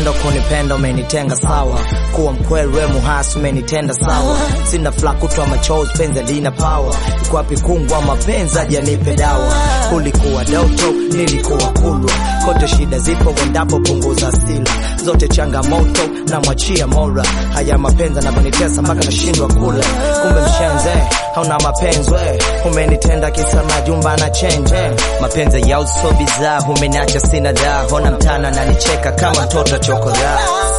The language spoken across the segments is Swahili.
Upendo kunipenda umenitenga sawa, kuwa mkweli we muhasi umenitenda sawa. Sina fla kutwa machozi, penzi lina power. Iko wapi kungwa mapenzi aje nipe dawa. Ulikuwa doto, nilikuwa kulwa, kote shida zipo, wendapo punguza sila zote changamoto na mwachia Mola. Haya mapenzi yanavyonitesa mpaka nashindwa kula. Kumbe mshenze hauna mapenzi we, umenitenda kisa majumba na chenje. Mapenzi ya uso bizaa, umeniacha sina daa, hona mtana nanicheka kama mtoto chokoraa.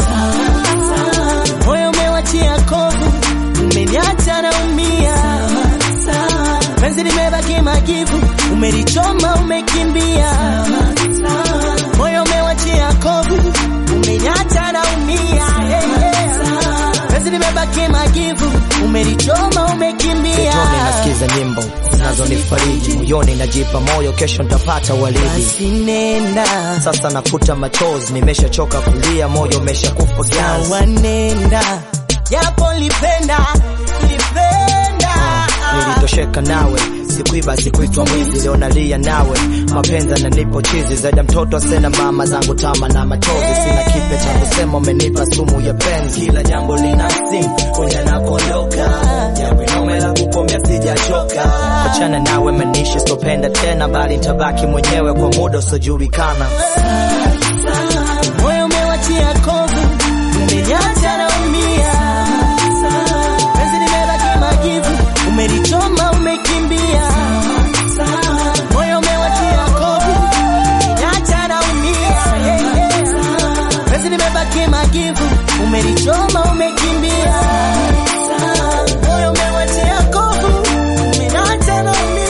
moyo umewachia kovu, umeniacha naumia, penzi limebaki majivu, umelichoma umekimbia, moyo umewachia kovu, umeniacha naumia, penzi limebaki majivu, umelichoma umekimbia. Toni nasikiza nyimbo zinazonifariji moyoni, najipa moyo, kesho nitapata walidi. Basi nenda Sasa nafuta machozi, nimeshachoka kulia, moyo umeshakufa ganzi. wanenda, japo lipenda lipenda Nilitosheka nawe, sikuiba sikuitwa mwizi, leo nalia nawe. Mapenzi yananipo chizi, zaidi ya mtoto sena mama zangu tama na machozi. Sina kipe cha kusema, umenipa sumu ya penzi. Kila jambo lina msimu, kuja na kuondoka, jambo inome la kukomea sijachoka. Achana nawe manishi, sitopenda tena, bali nitabaki mwenyewe kwa muda usiojulikana. moyo umewachia kovu, umeniacha naumia, penzi limebaki majivu, umelichoma umekimbia, moyo umewachia kovu, umeniacha naumia, penzi limebaki majivu, umelichoma umekimbia, moyo umewachia kovu, umeniacha naumia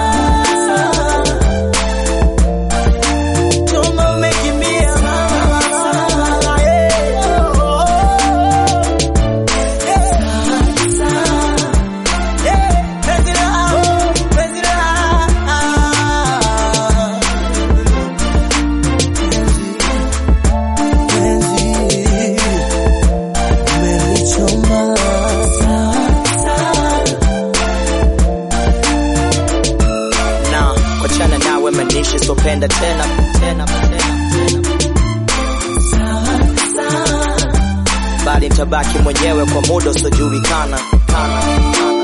Choma umekimbia na kuachana nawe manishi, sitopenda tena tena tena bali nitabaki mwenyewe kwa muda usiojulikana. Kana, kana.